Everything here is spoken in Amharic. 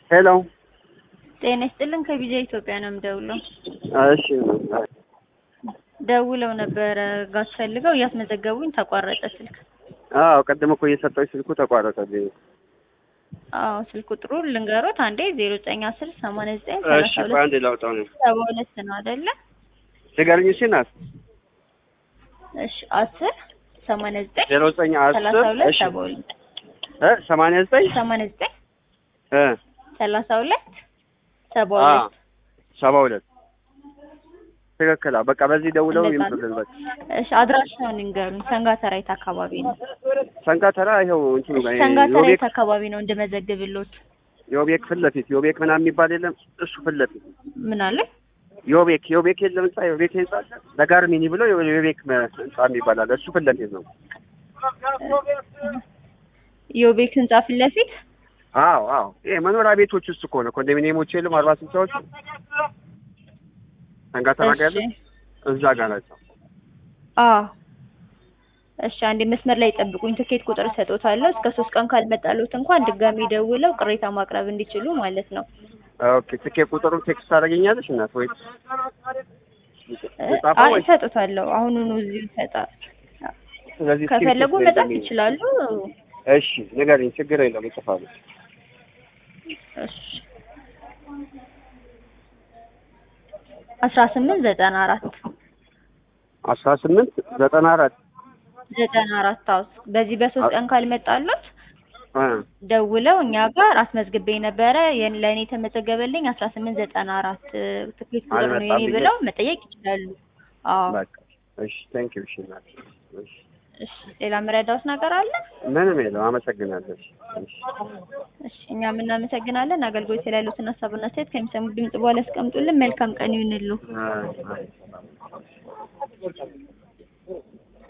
ሄሎ ጤና ይስጥልን ከቢጃ ኢትዮጵያ ነው የምደውለው። እሺ ደውለው ነበረ ጋዝ ፈልገው እያስመዘገቡኝ ተቋረጠ ስልክ። አዎ ቅድም እኮ እየሰጠሁኝ ስልኩ ተቋረጠብኝ። አዎ ስልክ ቁጥሩ ልንገሮት አንዴ ዜሮ ዘጠኝ አስር ሰማንያ ዘጠኝ እሺ ሰላሳ ቆይ አንዴ ሁለት ላውጣው ነው ሰባ ሁለት ነው አይደለ? ንገረኝ እሺ ናት እሺ አስር ሰማንያ ዘጠኝ ዜሮ ዘጠኝ ሰላሳ አስር ሁለት እሺ ሰባ ሁለት እ ሰማንያ ዘጠኝ ሰማንያ ዘጠኝ እ ሰላሳ ሁለት ሰባ አ ሁለት ሰባ ሁለት ትክክል። አዎ በቃ በዚህ ደውለው እንደዛ ነው። ይምጡልን በቃ እሺ አድራሻውን ንገሩኝ። ሰንጋተራይት አካባቢ ነው። ሰንጋተራ ይኸው እንትኑ ጋር ሰንጋተራይት ዮቤክ አካባቢ ነው እንደመዘግብሎት። ዮቤክ ፊት ለፊት ዮቤክ ምናምን የሚባል የለም እሱ ፊት ለፊት ምን አለ? ዮቤክ ዮቤክ የለም ህንጻ ዮቤክ ህንጻ አለ ለጋርሚኒ ብሎ ዮቤክ መ- ህንጻ የሚባል አለ እሱ ፊት ለፊት ነው። የቤክ ህንጻ ፊት ለፊት አዎ አዎ ይሄ መኖሪያ ቤቶች ውስጥ እኮ ነው ኮንዶሚኒየሞች የሉም አርባ ስልሳዎች ሰንጋተራ ጋር ያሉት እሺ እዛ ጋር ናቸው። አዎ እሺ አንዴ መስመር ላይ ጠብቁኝ። ትኬት ቁጥር እሰጦታለሁ። እስከ ሶስት ቀን ካልመጣሉት እንኳን ድጋሚ ደውለው ቅሬታ ማቅረብ እንዲችሉ ማለት ነው። ኦኬ ትኬት ቁጥሩን ቴክስት ታደርገኛለሽ እናት ወይ እ የጻፈው አይ ወይ እሰጦታለሁ። አሁኑኑ እዚሁ ይሰጣል። ስለዚህ ከፈለጉ ስክሪፕት መጻፍ ላይ ይችላሉ። እሺ ንገሪኝ፣ ችግር የለም እጽፋለሁ። እሺ አስራ ስምንት ዘጠና አራት አስራ ስምንት ዘጠና አራት ዘጠና አራት አዎ በዚህ በሶስት ቀን ካልመጣሉት እ ደውለው እኛ ጋር አስመዝግቤ ነበረ የን- ለእኔ የተመዘገበልኝ አስራ ስምንት ዘጠና አራት ትኬት ቁጥር ነው የኔ አልመጣም ብለው መጠየቅ ይችላሉ። አዎ በቃ እሺ፣ ቴንክ ዩ። እሺ እናት፣ እሺ እሺ ሌላ መረዳውት ነገር አለ? ምንም የለም፣ አመሰግናለሁ። እሺ እሺ እሺ እኛም እናመሰግናለን። አገልግሎት ላይ ያሉትን ሀሳብና አስተያየት ከሚሰሙት ድምጽ በኋላ ያስቀምጡልን። መልካም ቀን ይሁንሉ። አይ፣ አይ፣ ሰላም